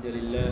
لله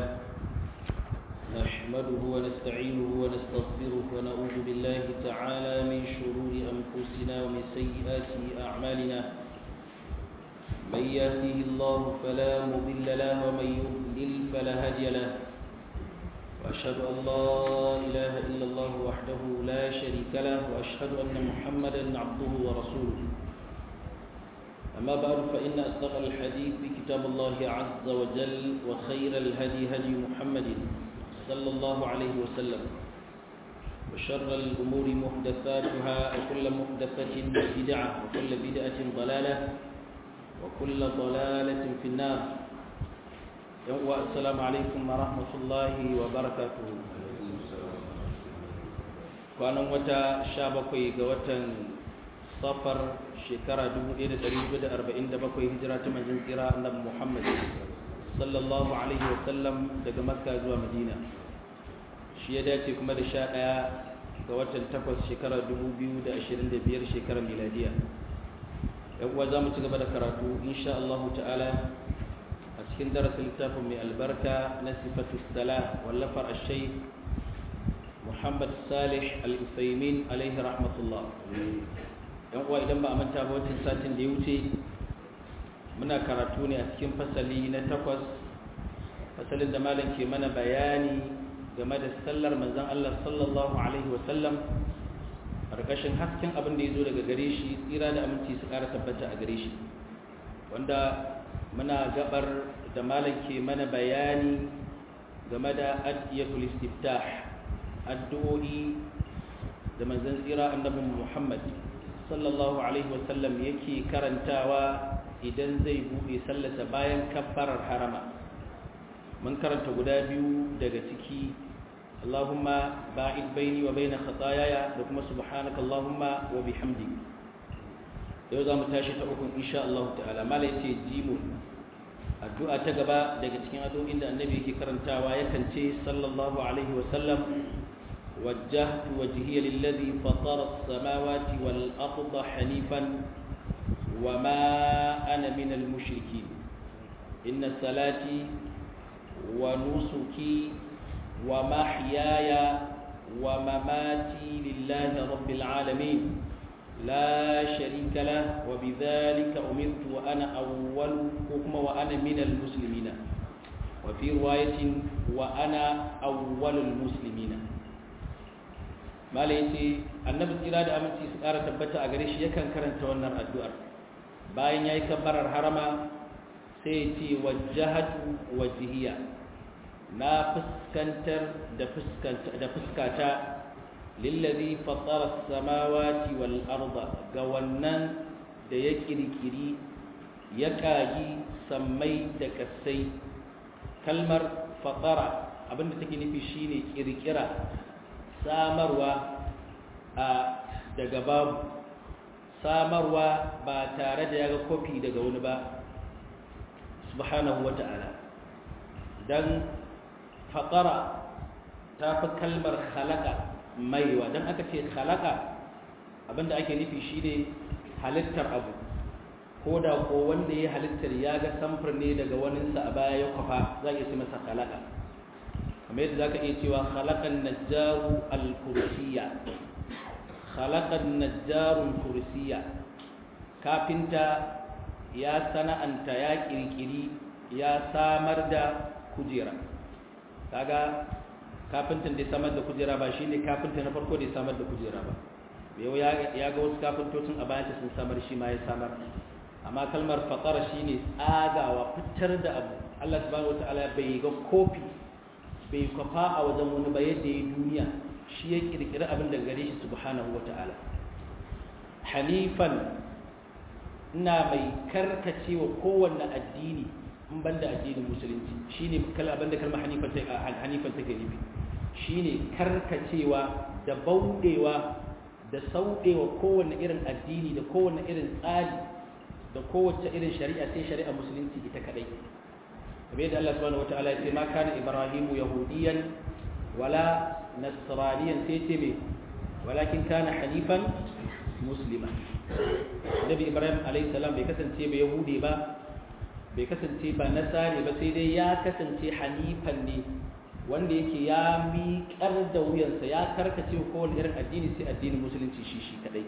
نحمده ونستعينه ونستغفره ونعوذ بالله تعالى من شرور أنفسنا ومن سيئات أعمالنا من يهده الله فلا مضل له ومن يضلل فلا هادي له وأشهد أن لا إله إلا الله وحده لا شريك له وأشهد أن محمدا عبده ورسوله أما بعد فإن أصدق الحديث كتاب الله عز وجل وخير الهدي هدي محمد صلى الله عليه وسلم وشر الأمور محدثاتها وكل محدثة بدعة وكل بدعة ضلالة وكل ضلالة في النار السلام عليكم ورحمة الله وبركاته kwanan wata sha bakwai ga watan safar shekara 1447 hijira ta manzon tsira annabi Muhammad sallallahu alaihi wasallam daga Makka zuwa Madina shi ya dace kuma da sha ɗaya ga watan takwas shekara 2025 shekarar miladiya yan uwa za mu ci gaba da karatu insha Allah ta'ala a cikin darasin littafin mai albarka na sifatu sala wallafar ashai Muhammad Salih Al-Uthaymin alaihi rahmatullah yan uwa idan ba a manta ba wancan satin da ya wuce muna karatu ne a cikin fasali na takwas fasalin da malam ke mana bayani game da sallar manzon Allah sallallahu alaihi wasallam ƙarƙashin hasken abin da ya zo daga gare shi tsira da aminci su ƙara tabbata a gare shi wanda muna gabar da malam ke mana bayani game da adiyatul istiftah addu'o'i da manzon tsira annabin Muhammad sallallahu alaihi wasallam yake karantawa idan zai buɗe sallata bayan kabbarar harama mun karanta guda biyu daga ciki Allahumma ba'id baini wa baina khataayaya da kuma subhanaka Allahumma wa bihamdi yau za mu tashi ta uku insha Allah ta'ala mala yace jimun addu'a ta gaba daga cikin addu'o'in da annabi yake karantawa yakan ce sallallahu alaihi wasallam وجهت وجهي للذي فطر السماوات والأرض حنيفا وما أنا من المشركين إن صلاتي ونسكي ومحياي ومماتي لله رب العالمين لا شريك له وبذلك أمرت وأنا أول حكم وأنا من المسلمين وفي رواية وأنا أول المسلمين malai ce annabi tsira da aminci su ƙara tabbata a gare shi yakan karanta wannan addu'ar bayan ya yi kabbarar harama sai ya ce wajahatu wajihiya na fuskantar da fuskata lillazi fatara samawati wal arda ga wannan da ya kirkiri ya kagi sammai da kasai kalmar fatara abinda take nufi shine kirkira samarwa a daga babu samarwa ba tare da ya ga kofi daga wani ba subhanahu wa ta'ala don faƙara ta fi kalmar halaka maiwa don aka ce halaka abinda ake nufi shi ne halittar abu ko da ko wanda ya halittar ya ga samfur ne daga waninsa a baya ya kwafa za a iya ce masa halaka kamar yadda za ka iya cewa halakan najjaru al-kursiya halakan najjarun kursiya kafinta ya sana'anta ya kirkiri ya samar da kujera kaga kafintan da samar da kujera ba shine kafinta na farko da samar da kujera ba yau ya ga wasu kafintocin a bayan sun samar shi ma ya samar amma kalmar fatara shine tsagawa fitar da abu Allah subhanahu wataala bai ga kofi bai kwafa a wajen wani ba yadda ya duniya shi ya kirkiri abin da gare shi subhanahu ta'ala. hanifan ina mai karkacewa kowanne addini in banda addinin musulunci shine abin da kalmar hanifan take nufi shine karkacewa da bauɗewa da sauɗewa kowanne irin addini da kowanne irin tsari da kowace irin shari'a sai shari'a musulunci ita kadai kamar yadda Allah subhanahu wataala ya ce ma kana ibrahimu yahudiyan wala nasraniyan sai ce me walakin kana hanifan muslima nabi ibrahim alayhi salam bai kasance ba yahudi ba bai kasance ba nasare ba sai dai ya kasance hanifan ne wanda yake ya miƙar da wuyansa ya karkace kowane irin addini sai addinin musulunci shi shi kadai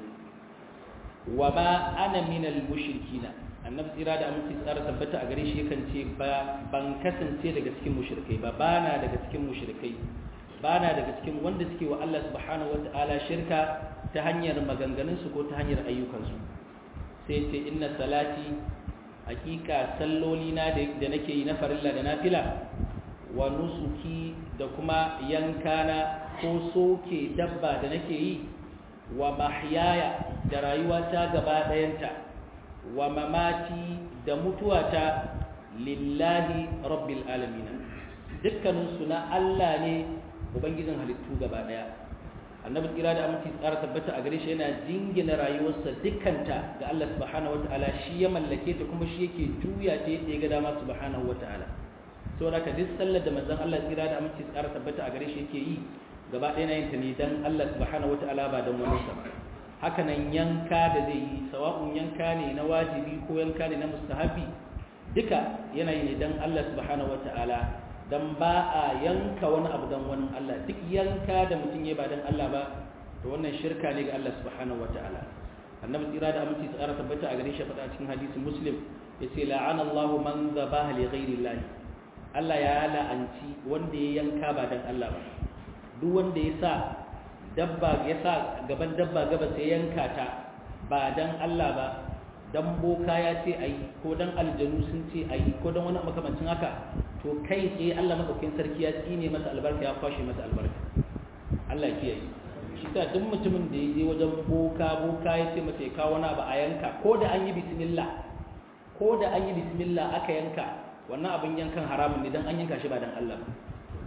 wa ma ana minal mushrikina annabi tsira da aminci tsara tabbata a gare shi yakan ce ba ban kasance daga cikin mushrikai ba bana daga cikin mushrikai bana daga cikin wanda suke wa Allah subhanahu wata'ala shirka ta hanyar maganganun su ko ta hanyar ayyukan su sai ce inna salati hakika salloli na da nake yi na farilla da nafila wa nusuki da kuma yankana ko soke dabba da nake yi wa mahyaya da rayuwata gaba ɗayanta wa mamati da mutuwata lillahi rabbil alamin dukkaninsu na Allah ne ubangijin halittu gaba ɗaya annabi tsira da aminci tsara tabbata a gare shi yana jingina rayuwarsa dukkanta ga Allah subhanahu wataala shi ya mallake ta kuma shi yake juya ta yadda ya ga dama subhanahu wataala saboda ka duk sallar da manzon Allah tsira da aminci tsara tabbata a gare shi yake yi gaba ɗaya na yin ta ne dan Allah subhanahu wataala ba dan wani sa haka nan yanka da zai yi sawa'un yanka ne na wajibi ko yanka ne na mustahabi duka yana yi ne dan Allah subhanahu wataala dan ba a yanka wani abu dan wani Allah duk yanka da mutum ya ba dan Allah ba to wannan shirka ne ga Allah subhanahu wataala annabi tsira da aminci tsara tabbata a gare shi faɗa cikin hadisin muslim yace la'ana Allahu man zabaha li ghairi Allah Allah ya la'anci wanda ya yanka ba dan Allah ba duk wanda ya sa dabba ya sa gaban dabba gaba sai yanka ta ba dan Allah ba dan boka ya ce ayi ko dan aljanu sun ce ayi ko dan wani makamancin haka to kai tsaye Allah madaukakin sarki ya tsine masa albarka ya kwashe masa albarka Allah ya kiyaye shi ta duk mutumin da ya je wajen boka boka ya ce masa ya kawo wani abu a yanka ko da an yi bismillah ko da an yi bismillah aka yanka wannan abin yankan haramun ne dan an yanka shi ba dan Allah ba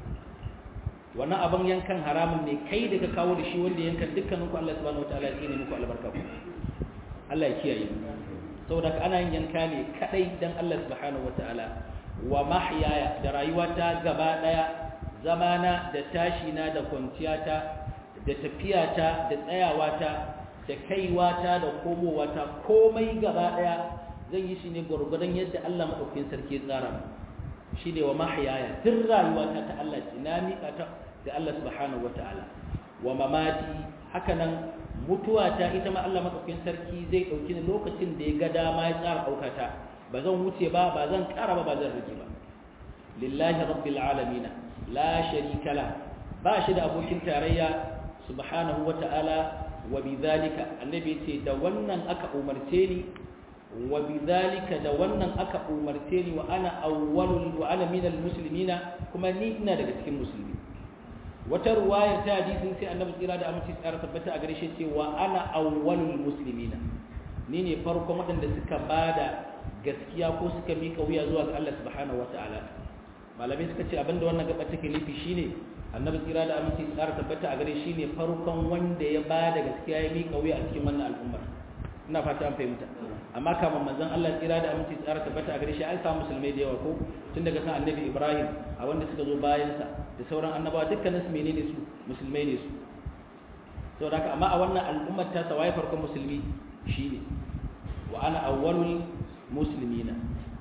wannan abin yankan haramun ne kai da ka kawo da shi wanda yankan dukkaninku Allah subhanahu wataala ya tsine muku albarka ku Allah ya kiyaye saboda ka ana yin yanka ne kadai dan Allah subhanahu wataala wa mahyaya da rayuwata gaba daya zamana da tashi na da kwanciyata da tafiyata da tsayawata da kaiwata da komowata komai gaba daya zan yi shi ne gurgurdan yadda Allah madaukakin sarki ya tsara mu shi ne wa mahyaya duk rayuwata ta Allah ce na miƙa ta ga Allah subhanahu wata'ala wa mamati hakanan mutuwa ta ita ma Allah madaukakin sarki zai dauki ni lokacin da ya ga dama ya tsara aukata ba zan wuce ba ba zan ƙara ba ba zan rage ba lillahi rabbil alamin la sharika la ba shi da abokin tarayya subhanahu wata'ala wa bidhalika annabi ce da wannan aka umarce ni wa bidhalika da wannan aka umarce ni wa ana awwalul wa ana minal muslimina kuma ni ina daga cikin musulmi wata ruwaya ta hadisin sai annabi tsira da aminci tsara tabbata a gare shi ce wa ana awwalul muslimina ni ne farkon waɗanda suka bada gaskiya ko suka mika wuya zuwa ga Allah subhanahu wataala malamai suka ce abinda wannan gaba take nufi shine annabi tsira da aminci tsara tabbata a gare shi ne farkon wanda ya bada gaskiya ya mika wuya a cikin wannan al'ummar ina fata an fahimta amma kamar manzon Allah tsira da aminci tsara tabbata a gare shi an samu musulmai da yawa ko tun daga kan annabi Ibrahim a wanda suka zo bayan sa da sauran annabawa dukkanin su menene su musulmai ne su to haka amma a wannan al'ummar ta sawaye farkon musulmi shine wa ana awwalul muslimina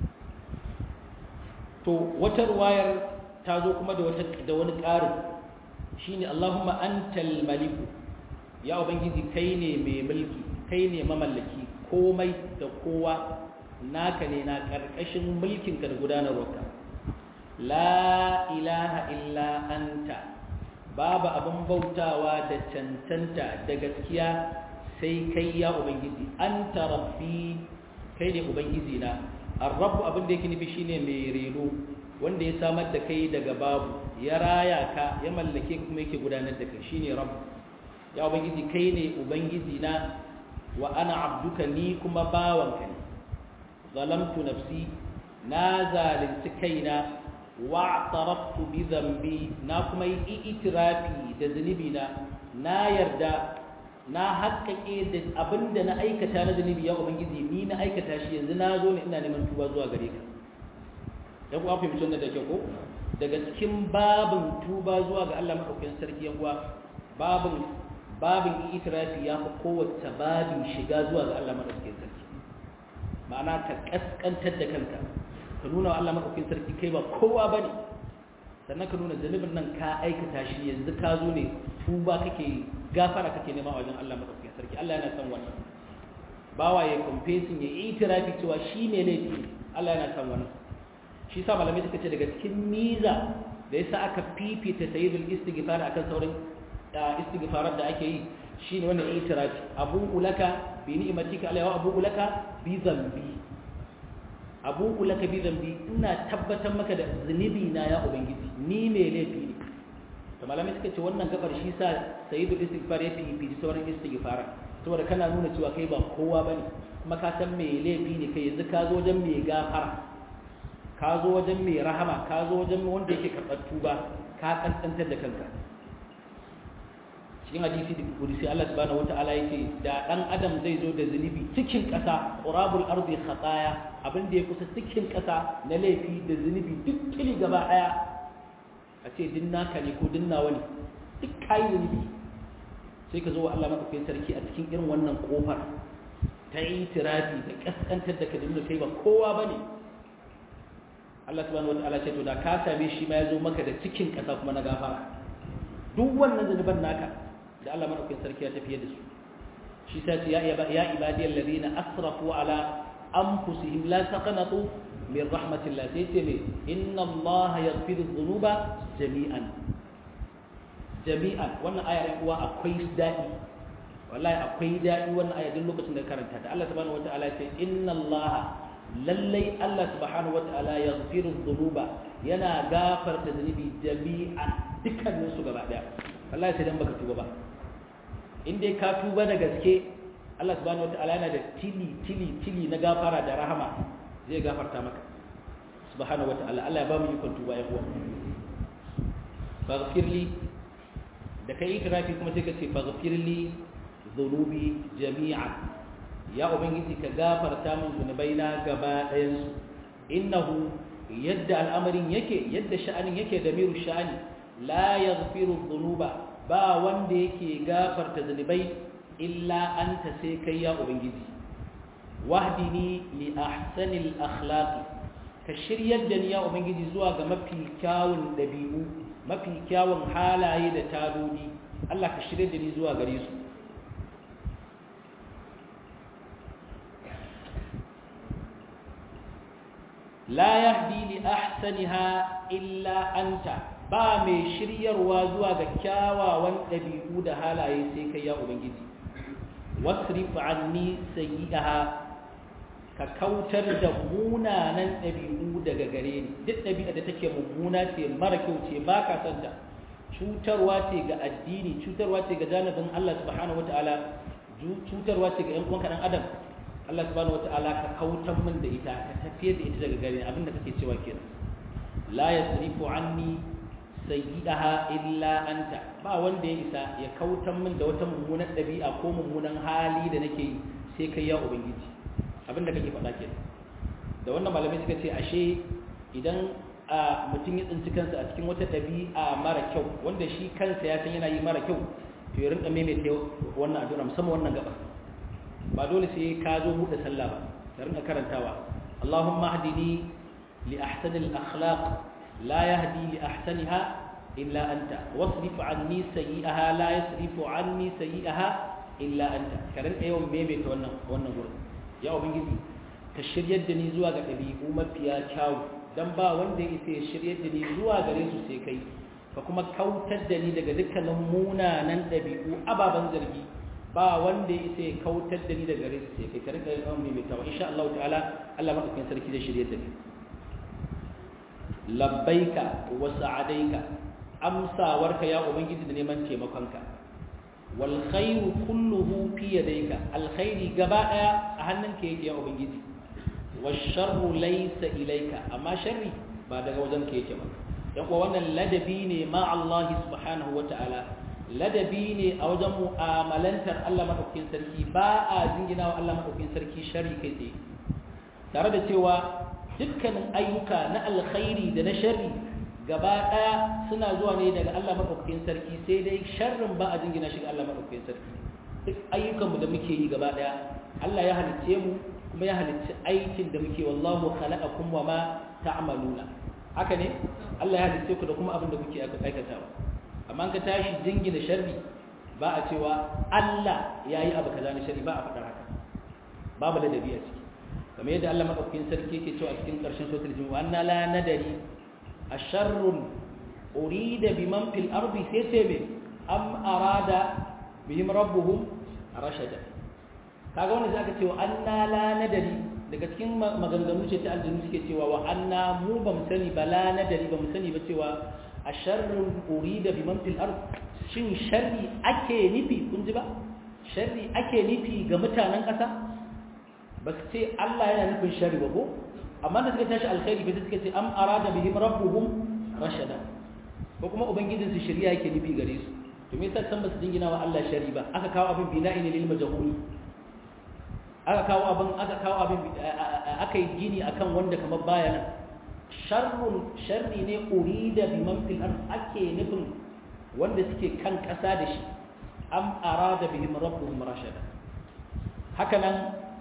to wata ruwayar ta zo kuma da wata da wani ƙarin shine Allahumma antal maliku ya ubangiji kai ne mai mulki kai ne mamallaki komai da kowa naka ne na ƙarƙashin mulkinka da gudanarwarka la ilaha illa anta babu abin bautawa da cancanta da gaskiya sai kai ya ubangiji anta rabbi kai ne ubangiji na arrabu abin da yake nufi shine mai reno wanda ya samar da kai daga babu ya raya ka ya mallake kuma yake gudanar da kai shine rabb ya ubangiji kai ne ubangiji na wa ana abduka ni kuma bawanka ne zalamtu nafsi na zalunci kaina wa taraftu bi dhanbi na kuma yi itirafi da zunubi na na yarda na haƙƙaƙe da abinda na aikata na zunubi ya ubangiji ni na aikata shi yanzu na zo ne ina neman tuba zuwa gare ka dan kuwa fahimci wannan da ke ko daga cikin babin tuba zuwa ga Allah madaukakin sarki yan uwa babin babin itirafi ya fi kowace babin shiga zuwa ga Allah madaukakin sarki ma'ana ka kaskantar da kanka ka nuna wa Allah madaukakin sarki kai ba kowa bane sannan ka nuna zanubin nan ka aikata shi yanzu ka zo ne tuba kake gafara kake nema wajen Allah madaukakin sarki Allah yana son wannan bawa ya confessing ya itirafi cewa shi ne laifi Allah yana son wannan shi sa malamai suka ce daga cikin miza da yasa aka fifita sayyidul istighfar akan sauran istighfarar da ake yi shine wannan itirafi abu ulaka bi ni'matika alayhi wa abu ulaka bi dhanbi abu ulaka bi dhanbi ina tabbatar maka da zunubi na ya ubangiji ni me laifi ne to malamai suka ce wannan gabar shi sa sayyidul istighfar ya fifi sauran istighfar saboda kana nuna cewa kai ba kowa bane kuma ka san me laifi ne kai yanzu ka zo wajen me gafara ka zo wajen me rahama ka zo wajen wanda yake karɓar tuba ka kankantar da kanka cikin hadisi da kudisi Allah subhanahu wataala yake da dan adam zai zo da zunubi cikin ƙasa qurabul ardi khataya abin da ya kusa cikin ƙasa na laifi da zunubi duk kili gaba daya a ce din naka ne ko din nawa ne duk kai zunubi sai ka zo wa Allah madaukakin sarki a cikin irin wannan kofar ta itirafi da kaskantar da ka dinga kai ba kowa bane Allah subhanahu wataala ce to da ka same shi ma ya zo maka da cikin ƙasa kuma na gafara duk wannan zunuban naka da Allah madaukakin sarki ya tafiye da su shi sai ce ya ya ibadiyal ladina asrafu ala anfusihim la taqnatu min rahmatillah sai ce me inna Allah yaghfiru dhunuba jami'an jami'an wannan aya ɗan uwa akwai dadi wallahi akwai dadi wannan aya duk lokacin da karanta ta Allah subhanahu wataala ya ce inna Allah lallai Allah subhanahu wataala yaghfiru dhunuba yana gafarta zunubi jami'an dukkanin su gaba daya wallahi sai dan baka tuba ba in dai ka tuba da gaske Allah subhanahu wataala yana da tili tili tili na gafara da rahama zai gafarta maka subhanahu wataala Allah ya ba mu ikon tuba ya uwa faghfirli da kai ikrafi kuma sai ka ce faghfirli dhunubi jami'an ya ubangiji ka gafarta min zunubaina gaba ɗayan su innahu yadda al'amarin yake yadda sha'anin yake da miru sha'ani la yaghfiru dhunuba ba wanda yake gafarta zunubai illa anta sai kai ya ubangiji wahdini li ahsanil akhlaqi ka shiryar da ni ya ubangiji zuwa ga mafi kyawun dabi'u mafi kyawun halaye da tadodi Allah ka shiryar da ni zuwa gare su la yahdi li ahsaniha illa anta ba mai shiryarwa zuwa ga kyawawan ɗabi'u da halaye sai kai ya ubangiji wasrif anni sayyi'aha ka kautar da munanan ɗabi'u daga gare ni duk ɗabi'a da take mummuna ce mara kyau ce ba ka san ta cutarwa ce ga addini cutarwa ce ga janibin Allah subhanahu wataala cutarwa ce ga ƴan uwanka ɗan adam Allah subhanahu wataala ka kautar min da ita ka tafiyar da ita daga gare ni abinda kake cewa kenan la yasrifu anni sayyidaha illa anta ba wanda ya isa ya kautan min da wata mummunan ɗabi'a ko mummunan hali da nake yi sai kai ya ubangiji abin da kake faɗa kenan da wannan malamai suka ce ashe idan a mutum ya tsinci kansa a cikin wata ɗabi'a mara kyau wanda shi kansa ya san yana yi mara kyau to ya rinka maimaita wannan addu'a musamman wannan gaba ba dole sai ka zo buɗe sallah ba ka rinka karantawa Allahumma hdini li ahsanil akhlaq لا يهدي لأحسنها إلا أنت واصرف عني سيئها لا يصرف عني سيئها إلا أنت كرن أيوم بيبي تونا وانا قول يا أبنجي كشرية دني زوا قبلي أمة فيها كاو dan ba wanda ya isa ya shirye da ni zuwa gare su sai kai ka kuma kautar da ni daga dukkanin munanan ɗabi'u ababen zargi ba wanda ya isa ya kautar da ni daga gare su sai kai ka rika yawan mai tawa insha Allah ta'ala Allah madaukakin sarki zai shirye da ni labbaika wa sa'adaika amsawarka ya ubangiji da neman taimakonka wal khairu kulluhu fi yadayka alkhairi gaba daya a hannunka yake ya ubangiji wash sharru laysa ilayka amma sharri ba daga wajenka yake ba dan kuwa wannan ladabi ne ma Allah subhanahu wataala ladabi ne a wajen mu'amalantar Allah madaukakin sarki ba a jingina wa Allah madaukakin sarki sharri kai tsaye tare da cewa dukkanin ayyuka na alkhairi da na sharri gaba ɗaya suna zuwa ne daga Allah maɗaukakin sarki sai dai sharrin ba a jingina shi ga Allah maɗaukakin sarki duk ayyukanmu da muke yi gaba ɗaya Allah ya halicce mu kuma ya halicci aikin da muke wallahu khalaqakum wa ma ta'maluna haka ne Allah ya halice ku da kuma abin da kuke aikatawa amma ka tashi jingina sharri ba a cewa Allah ya yi abu kaza na sharri ba a faɗar haka babu ladabi a ciki kamar yadda Allah madaukakin sarki yake cewa a cikin ƙarshen suratul jumu'a anna la nadari asharrun urida biman fil ardi sai ce me am arada bihim rabbuhum rashada kaga wannan zaka cewa anna la nadari daga cikin maganganu ce ta aljinu suke cewa wa anna mu ba mu sani ba la nadari ba mu sani ba cewa asharrun urida biman fil ard shin sharri ake nufi kun ji ba sharri ake nufi ga mutanen ƙasa ba su ce Allah yana nufin sharri ba ko amma da suka tashi alkhairi ba suka ce am arada bihim rabbuhum rashada ko kuma ubangijin su shari'a yake nufi gare su to me yasa san ba su dingina wa Allah sharri ba aka kawo abin bina'in lil majhul aka kawo abin aka kawo abin aka yi gini akan wanda kamar baya nan sharrun sharri ne urida biman fil ard ake nufin wanda suke kan ƙasa da shi am arada bihim rabbuhum rashada haka nan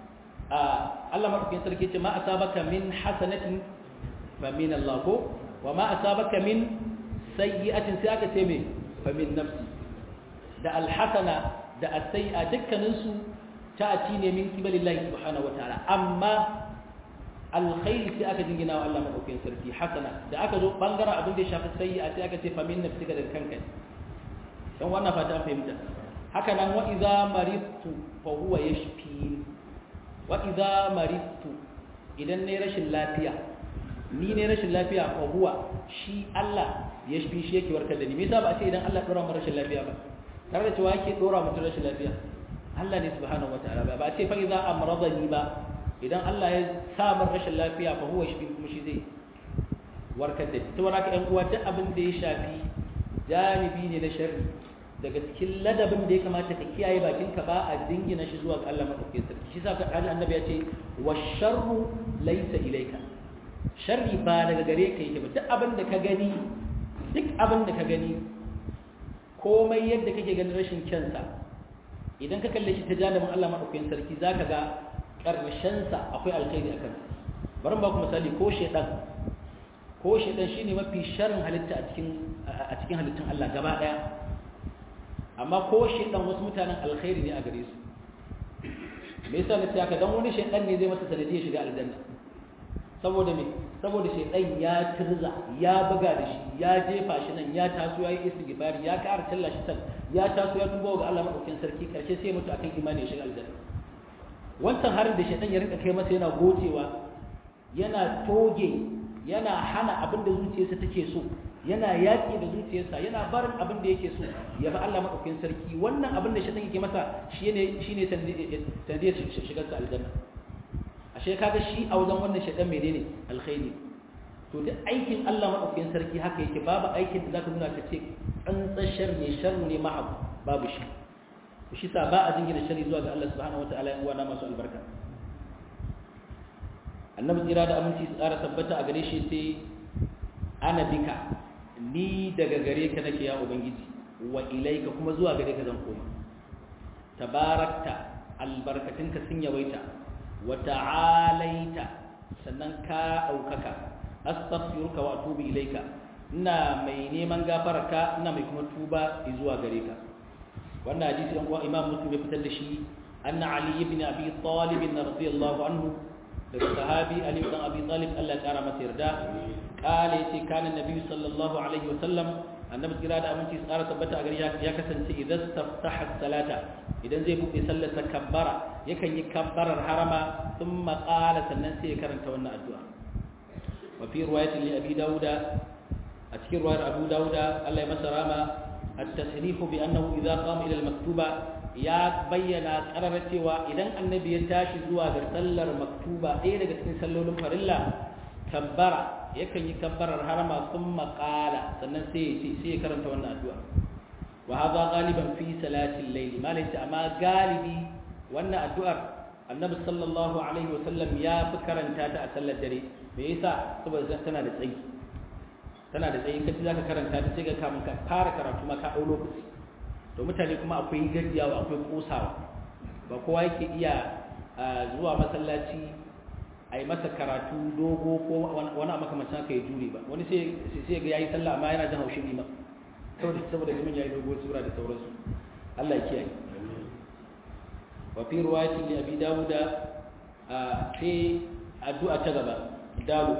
Allah madaukakin sarki ce ma asabaka min hasanatin fa min Allah ko wa ma asabaka min sayyi'atin sai aka ce me fa min nafsi da alhasana da as-sayyi'a dukkanin su ta'ati ne min kibalillahi subhanahu wataala amma alkhairi sai aka jingina wa Allah madaukakin sarki hasana da aka zo bangaren abin da ya shafi sayyi'a sai aka ce fa min nafsika da kanka dan wannan fata an fahimta haka nan wa idza maridtu fa huwa yashfi wa idza maridtu idan ne rashin lafiya ni ne rashin lafiya fa huwa shi Allah yashfi shi yake warkar da ni me yasa ba a ce idan Allah dora mu rashin lafiya ba tare da cewa yake dora mutum rashin lafiya Allah ne subhanahu wataala ba ba a ce fa idza amradani ba idan Allah ya samar rashin lafiya fa huwa shi kuma shi zai warkar da shi saboda haka ƴan uwa duk abin da ya shafi janibi ne na sharri daga cikin ladabin da ya kamata ka kiyaye bakin ka ba a dingina shi zuwa ga Allah madaukakin sarki shi sa ka annabi ya ce washarru laysa ilayka sharri ba daga gare ka yake ba duk abin da ka gani duk abin da ka gani komai yadda kake ganin rashin kyansa idan ka kalle shi ta janibin Allah madaukakin sarki zaka ga ƙarshensa akwai alkhairi a kansa bari ba ku misali ko shaidan ko shaidan shine mafi sharrin halitta a cikin a cikin halittun Allah gaba daya amma ko shaidan wasu mutanen alkhairi ne a gare su me yasa nace haka dan wani shaidan ne zai masa sanadiyar shiga aljanna saboda me saboda shaidan ya tirza ya buga da shi ya jefa shi nan ya taso ya yi istighfari ya ƙara talla shi san ya taso ya tuba ga Allah madaukakin sarki karshe sai mutu akan imani ya shiga aljanna wancan harin da shaitan ya rinka kai masa yana gocewa yana toge yana hana abin da zuciyarsa take so yana yaƙi da zuciyarsa yana barin abin da yake so ya ba Allah maɗaukin sarki wannan abin da shaitan yake masa shi ne shi ne sanadiyar shigar sa aljanna ashe kaga shi a wajen wannan shaitan menene alkhairi to da aikin Allah maɗaukin sarki haka yake babu aikin da zaka nuna ka ce tsantsar shar ne shar ne mahab babu shi shi sa ba a jingina shari zuwa ga Allah subhanahu wataala yan uwana masu albarka annabi tsira da aminci su tsara tabbata a gare shi sai ana bika ni daga gare ka nake ya ubangiji wa ilaika kuma zuwa gare ka zan koma tabarakta albarkatinka sun yawaita wa ta'alaita sannan ka daukaka astaghfiruka wa atubu ilaika ina mai neman gafararka ina mai kuma tuba zuwa gare ka wannan hadisi ɗan uwa imam muslim ya fitar da shi anna ali ibn abi talib radiyallahu anhu daga sahabi ali ibn abi talib Allah ya kara masa yarda kale yace kana nabi sallallahu alaihi wasallam annabi kira da aminci tsara tabbata a gari ya kasance idan taftaha salata idan zai buɗe sallar sa kabbara yakan yi kabbarar harama thumma qala sannan sai ya karanta wannan addu'a wa fi riwayatin li abi dauda a cikin riwayar abu dauda Allah ya masa rama التصريح بأنه إذا قام إلى المكتوبة يا بينا قرر cewa idan annabi ya tashi zuwa ga sallar maktuba ɗaya daga cikin sallolin farilla kabbara yakan yi kabbarar harama thumma qala sannan sai ya ce sai ya karanta wannan addu'a wa hadha ghaliban fi salati al-layl malai amma galibi wannan addu'ar annabi sallallahu alaihi wasallam ya fi karanta ta a sallar dare me yasa saboda tana da tsayi tana da tsayi kaci zaka karanta ta sai ga kamun ka fara karatu ma ka dau lokaci to mutane kuma akwai gajiyawa akwai kosawa ba kowa yake iya zuwa masallaci a yi masa karatu dogo ko wani a makamancin haka ya jure ba wani sai ga yayi sallah amma yana jin haushin imam saboda saboda liman yayi dogo sura da sauransu Allah ya kiyaye wa fi riwayatin li abi dawuda sai addu'a ta gaba dawo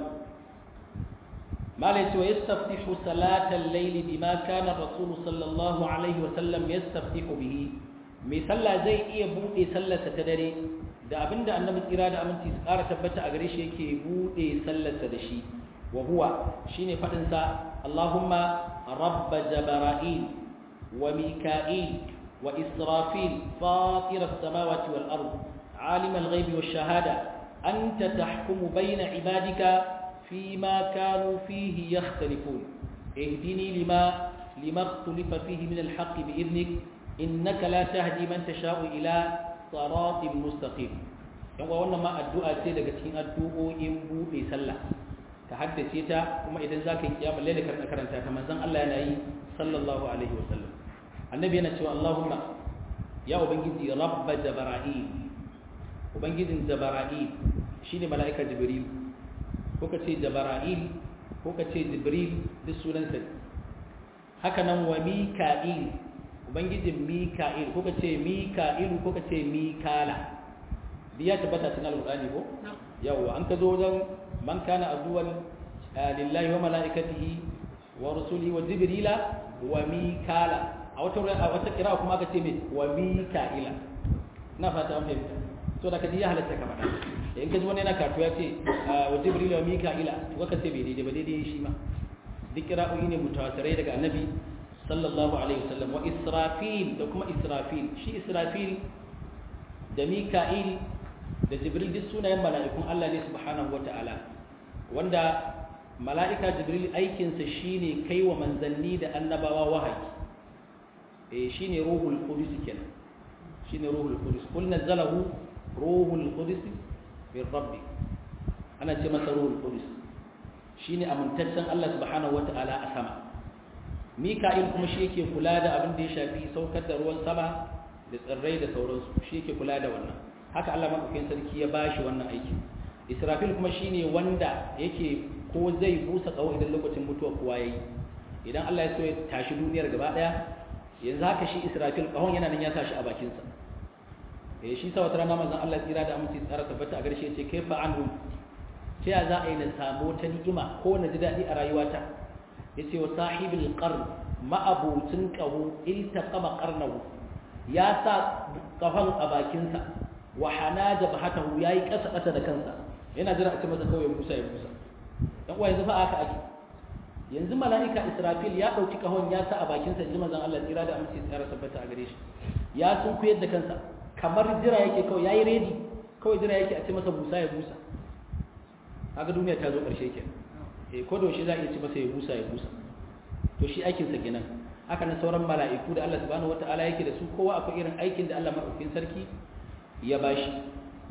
malai cewa yastaftihu salatal layli bima kana rasul sallallahu alaihi wa sallam yastaftihu bihi mai sallah zai iya bude sallarsa ta dare da abinda annabi tsira da aminci su ƙara tabbata a gare shi yake bude sallarsa da shi wa huwa shine fadin sa Allahumma rabb jabara'il wa mika'il wa israfil fatir as-samawati wal ard alim al-ghaibi wash shahada anta tahkumu bayna ibadika فيما كانوا فيه يختلفون اهدني لما لما اختلف فيه من الحق بإذنك إنك لا تهدي من تشاء إلى صراط مستقيم yan wannan ma addu'a ce daga cikin addu'o'in buɗe sallah ka haddace ta kuma idan za ka yi kiyama lalle ka karanta ta manzon Allah yana yi sallallahu alaihi wa sallam annabi yana cewa Allahumma ya ubangiji rabba jabara'il ubangijin jabara'il shine mala'ika jibril ko ka ce jabara'il ko ka ce jibril duk sunansa haka nan wa mika'il ubangijin mika'il ko ka ce mika'ilu ko ka ce mikala biya tabbata cikin alqur'ani ko yawa an ka zo wajen man kana aduwan lillahi wa mala'ikatihi wa rusulihi wa jibrila wa mikala a wata a wata kira kuma aka ce me wa mika'ila na fata an fahimta so da ka ji ya halatta ka faɗa in ka ji wani yana karatu ya ce wa jibril wa mika'ila to ka ce bai daidai ba daidai shi ma duk kira'o'i ne mutawatirai daga annabi sallallahu alaihi wasallam wa israfil da kuma israfil shi israfil da mika'il da jibril duk sunayen mala'ikun Allah ne subhanahu wata'ala wanda mala'ika jibril aikinsa shine kai wa manzanni da annabawa wahayi eh shine ruhul qudus kenan shine ruhul qudus kul nazzalahu ruhul qudus min rabbi ana ce masa ruhul qudus shine amintaccen Allah subhanahu wata'ala a sama mika'il kuma shi yake kula da abin da ya shafi saukar da ruwan sama da tsirrai da sauransu shi yake kula da wannan haka Allah madaukakin sarki ya bashi wannan aiki israfil kuma shine wanda yake ko zai busa tsawo idan lokacin mutuwa kowa yayi idan Allah ya so ya tashi duniyar gaba daya yanzu haka shi israfil kahon yana nan ya tashi a bakin sa eh shi sa wata rana manzon Allah tsira da aminci tsara tabbata a garshe yace kaifa anhu ta ya za a yi na samu ta ni'ima ko na ji daɗi a rayuwata yace wa sahibul qarn ma'abucin qahu iltaqama qarnahu ya sa kafan a bakin sa wa hanaja bahatahu yayi kasa kasa da kansa yana jira a ce masa kawai Musa ya Musa dan uwa yanzu fa aka ake yanzu mala'ika Israfil ya dauki kahon ya sa a bakin sa ji manzon Allah tsira da aminci tsara tabbata a gare shi ya sun kuyar da kansa kamar jira yake kawai yayi ready kawai jira yake a ce masa Musa ya Musa kaga duniya ta zo karshe kenan eh ko da shi za a iya ce masa ya Musa ya Musa to shi aikin sa kenan haka nan sauran mala'iku da Allah subhanahu wataala yake da su kowa akwai irin aikin da Allah madaukakin sarki ya bashi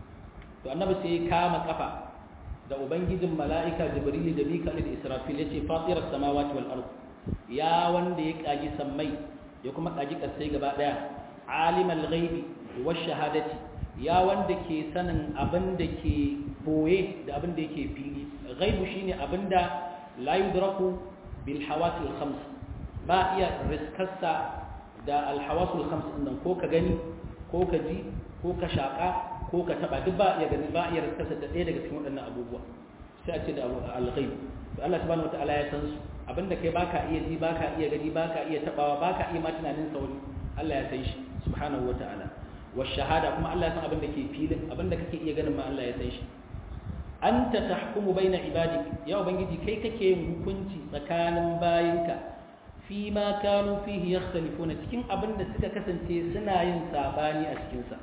to annabi sai ya kama kafa da ubangijin mala'ika jibril da mika'il da israfil yace fatiras samawati wal ard ya wanda ya kaji sammai ya kuma kaji kasai gaba daya alimal ghaibi wash shahadati ya wanda ke sanin abin da ke boye da abin da yake fili ghaibu shine abin da la yudraku bil hawasil khams ba iya riskarsa da al hawasul khams din ko ka gani ko ka ji ko ka shaka ko ka taba duk ba iya gani ba iya riskarsa da ɗaya daga cikin waɗannan abubuwa sai a ce da al ghaib to Allah subhanahu wataala ya san su abinda kai baka iya ji baka iya gani baka iya tabawa baka iya ma tunanin sauri Allah ya san shi subhanahu wataala wa shahada kuma Allah ya san abin da ke filin abin da kake iya ganin ma Allah ya san shi anta tahkumu baina ibadik ya ubangiji kai kake yin hukunci tsakanin bayinka fi ma kanu fihi yakhtalifuna cikin abin da suka kasance suna yin sabani a cikin sa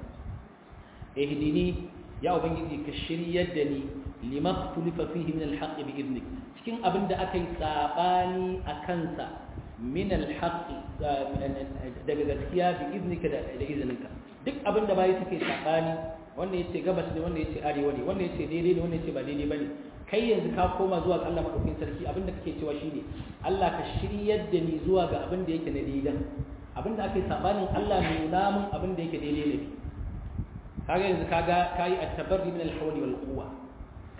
ihdini ya ubangiji ka shiryar da ni lima tulifa fihi min alhaq bi idnik cikin abin da aka yi sabani a kansa min alhaq daga gaskiya bi idnika da izininka duk abin da bayi suke sabani wanda yace gabas ne wanda yace arewa ne wanda yace daidai ne wanda yace ba daidai bane kai yanzu ka koma zuwa ga Allah madaukakin sarki abinda kake cewa shine Allah ka shiryar da ni zuwa ga abin da yake na daidan abinda ake sabanin Allah nuna mun abin da yake daidai ne kaga yanzu kaga kai at-tabarri min al-hawli wal quwwa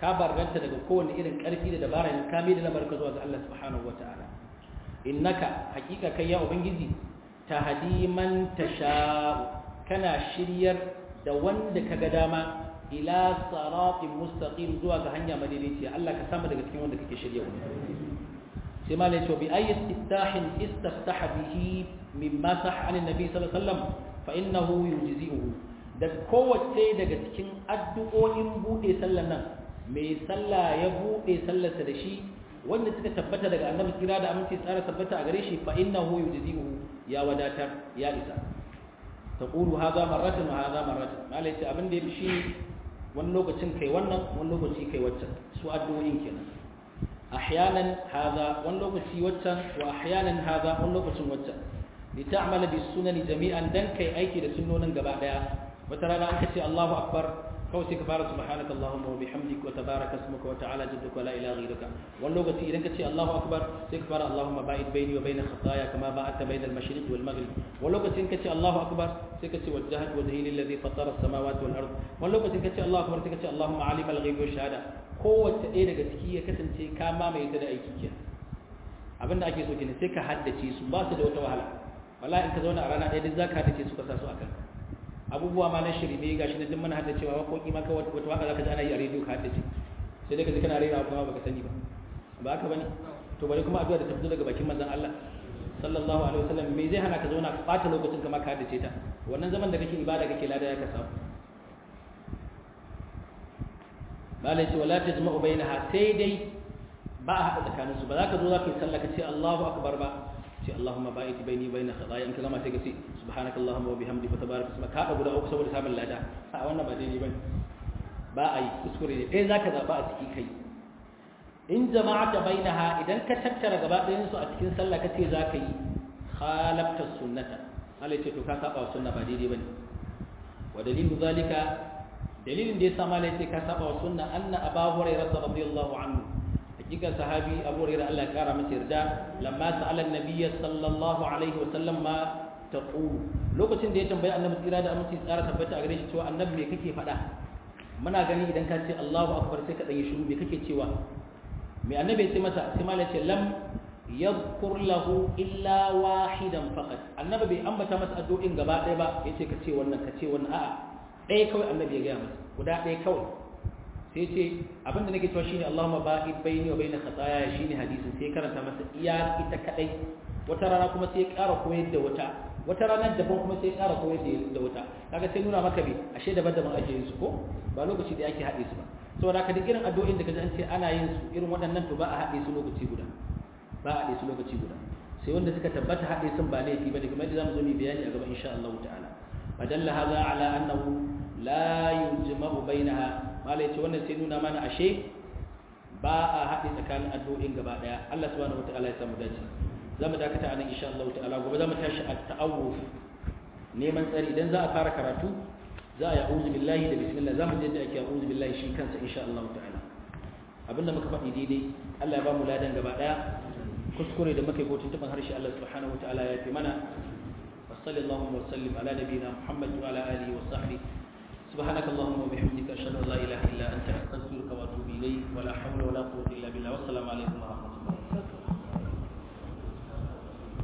ka barranta daga kowane irin karfi da dabara ne ka mai da lamarka zuwa ga Allah subhanahu wataala innaka hakika kai ya ubangiji tahdi man tasha kana shiryar da wanda kaga dama ila siratin mustaqim zuwa ga hanya madaidaiciya Allah ka samu daga cikin wanda kake shiryawa sai malai ce bi ayi istiftahin istaftaha bihi mimma sah an annabi sallallahu alaihi wasallam fa innahu yujzi'uhu da kowace daga cikin addu'o'in bude sallar nan mai sallah ya bude sallarsa da shi wanda suka tabbata daga annabi kira da aminci tsara tabbata a gare shi fa innahu yujzi'uhu ya wadatar ya isa taqulu hadha marratan wa hadha marratan malai ce abin da yafi shi wani lokacin kai wannan wani lokaci kai waccan su addu'o'in kenan ahyanan hadha wani lokaci waccan wa ahyanan hadha wani lokacin waccan li ta'mala bis sunani jami'an dan kai aiki da sunnonin gaba daya wata rana an kace Allahu akbar kawai sai ka fara subhanaka allahumma wa bihamdika wa tabaraka ismuka wa ta'ala jadduka wa la ilaha ghayruka wani lokaci idan ka ce Allahu akbar sai ka fara allahumma ba'id baini wa baina khataaya kama ba'adta baina al-mashriq wal maghrib wani lokacin ka ce Allahu akbar sai ka ce wajjahat wajhi lilladhi fatara as-samawati wal ard wani lokacin ka ce Allahu akbar sai ka ce allahumma alim al-ghaibi wa shahada kowace ɗaya daga ciki ya kasance ka mamaye ta da aiki kenan abinda ake so kenan sai ka haddace su ba su da wata wahala wallahi in ka zauna a rana ɗaya duk zaka haddace su ka sa su akan abubuwa ma na shirme gashi na duk muna haddacewa waƙoƙi ma kawai wata waka zaka ji ana yi a rediyo ka haddace sai dai ka ji kana rera kuma baka sani ba ba haka bane to bari kuma addu'a da ta fito daga bakin manzon Allah sallallahu alaihi wasallam me zai hana ka zauna ka ɓata lokacin ka ma ka haddace ta wannan zaman da kake ibada kake lada ya ka samu malai ce wala tajma'u bainaha sai dai ba a haɗa tsakanin su ba za ka zo za ka yi sallah ka ce Allahu akbar ba ce Allahumma ba'id baini baina khataaya in ka gama sai ka ce subhanaka Allahumma wa bihamdika wa tabaraka ismuka ka guda uku saboda samun lada a wannan ba daidai bane ba a yi kuskure ne ɗaya zaka zaba a ciki kai in jama'ata bainaha idan ka tattara gaba ɗayan su a cikin sallah ka ce za ka yi khalafta sunnata Allah ce to ka saba wa sunna ba daidai bane wa dalilu zalika dalilin da ya sa malai ce ka saba wa sunna anna abu hurairah radiyallahu anhu hakika sahabi abu hurairah Allah ya kara masa yarda lamma sa'ala an-nabiy sallallahu alaihi wa sallam ma taqulu lokacin da ya tambayi annabi tsira da aminci tsara tabbata a gare shi cewa annabi me kake faɗa muna gani idan ka ce Allahu akbar sai ka dan yi shiru me kake cewa me annabi ya ce masa sai malai ce lam yadhkur lahu illa wahidan faqat annabi bai ambata masa addu'in gaba ɗaya ba yace ka ce wannan ka ce wannan a'a ɗaya kawai annabi ya gaya masa guda ɗaya kawai sai ce abinda nake cewa shine Allahumma ba'id baini wa baina khataaya shine hadisin sai karanta masa iya ita kadai wata rana kuma sai ƙara koyar da wata wata rana daban kuma sai ƙara koyar da wata kaga sai nuna maka bi ashe daban-daban ake yin su ko ba lokaci da ake haɗe su ba saboda haka duk irin addu'o'in da kaji an ce ana yin su irin waɗannan to ba a haɗe su lokaci guda ba a haɗe su lokaci guda sai wanda suka tabbata haɗe sun ba laifi bane kamar yadda zamu zo mu bayani a gaba insha Allah ta'ala fadalla hadha ala annahu la yujma'u bainaha malai ce wannan sai nuna mana ashe ba a haɗe tsakanin addu'o'in gaba daya Allah subhanahu wataala ya samu dace zamu dakata anan insha Allah ta'ala gobe zamu tashi at-ta'awuf neman tsari idan za a fara karatu za a ya'uzu billahi da bismillah zamu je da ake ya'uzu billahi shi kansa insha Allah ta'ala abinda muka faɗi daidai Allah ya ba mu ladan gaba daya kuskure da muka yi ko tuntuban harshe Allah subhanahu wataala ya fi mana وصلى اللهم وسلم على نبينا محمد وعلى اله وصحبه سبحانك اللهم وبحمدك اشهد ان لا اله الا انت استغفرك واتوب اليك ولا حول ولا قوه الا بالله والسلام عليكم ورحمه الله